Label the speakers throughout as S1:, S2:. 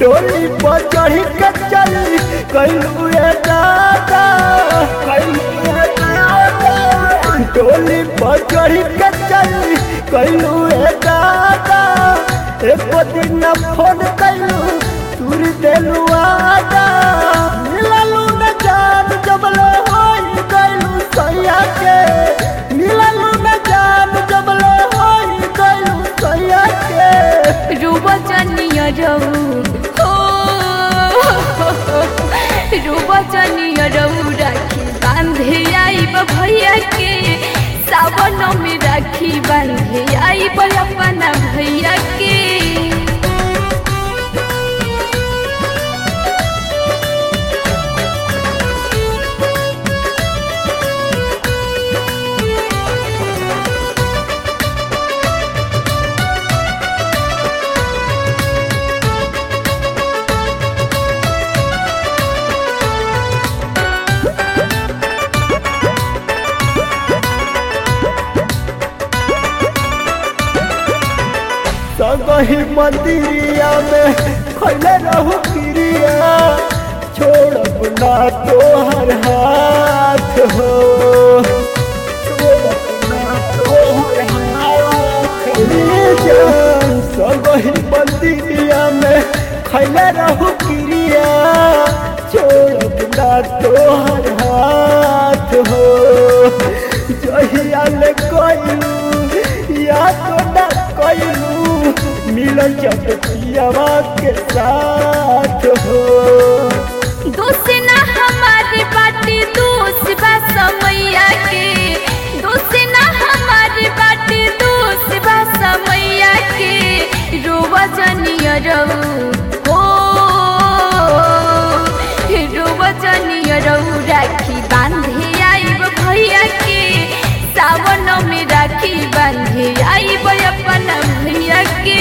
S1: डोली पर चढ़ के चली कैलू ए दादा कैलू ए दादा डोली पर चढ़ के चली कैलू ए दादा एक दिन फोन कैलू तुर देलू आदा मिललू न जान जबले होई कैलू सैया के मिललू न जान जबले होई कैलू सैया के
S2: रुबचनिया रहू हो रुबचनिया रहू राखी बांधे आईब भैया के सावन में राखी बांधे आईब अपना भैया के
S1: सगही मंदिरिया में खैले रहू क्रिया छोड़ब ना तोहर हाथ हो छोड़ब ना तोहर हाथ रे जान सगही मंदिरिया में खैले रहू क्रिया छोड़ब ना तोहर हाथ हो जहिया ले कैलू या तो ना कैलू मिलन जब पियावा के साथ हो
S2: दोष ना हमारे बाटे दोष बा समैया के दोष ना हमारे बाटे दोष बा समैया के रोवजनिया रहू हो रोवजनिया रहू राखी बांधे आईब भैया के सावन में राखी बांधे आईब अपना भैया के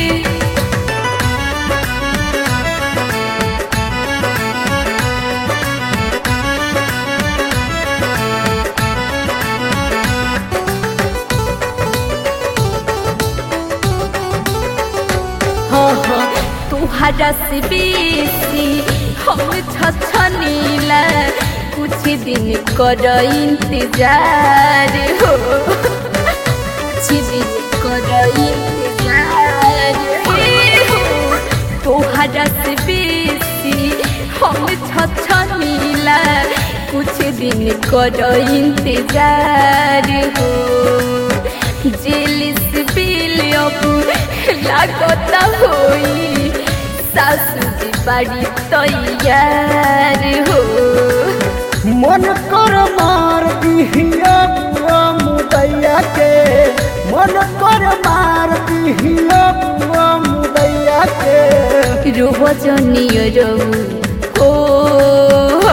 S2: हाँ हाँ तुहरा से बेसी हम छछनीला कुछ दिन कर इंतजार हो कुछ दिन कर इंतजार हे हो तुहरा से बेसी हम छछनीला कुछ दिन कर इंतजार हो जेल से बिल अब लागत होई सासू जी बड़ी तैयार हो
S1: मन कर मार दिहिया बुआ मुदैया के मन कर मार दिहिया बुआ मुदैया के
S2: रोवजनीय रहू हो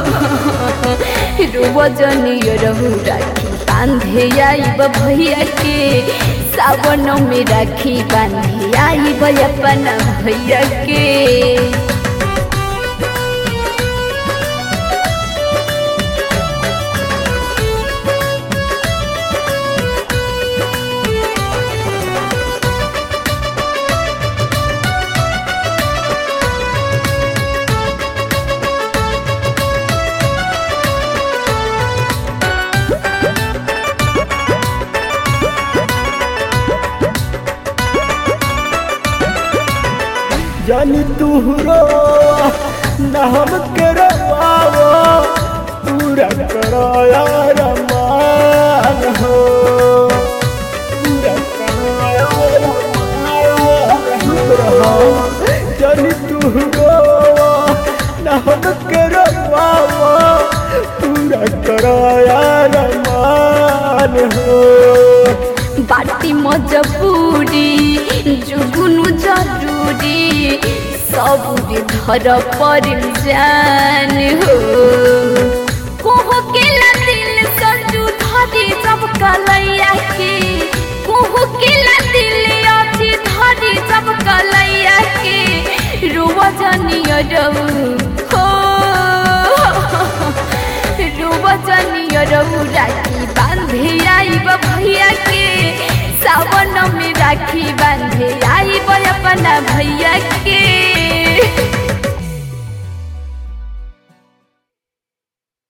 S2: रोवजनीय रहू राखी बांधे आईब भैया के सावन में राखी बांधे आईब अपना भैया के
S1: जानी तू रो न हम के रवावो पूरा कराया रमान हो पूरा कराया रमान जानी तू रो न हम के रवावो पूरा कराया रमान हो
S2: बाटी मजबूरी जुगुनु जरूरी सबुरे धर पर जान हो कोहो के ला दिल संजू धरी जब कलैया के कोहो के ला दिल अथी धरी जब कलैया के रुवजनिय रहू हो रुवजनिय रहू राखी बांधे आईब भैया के सावन में राखी बांधे आईब अपना भैया के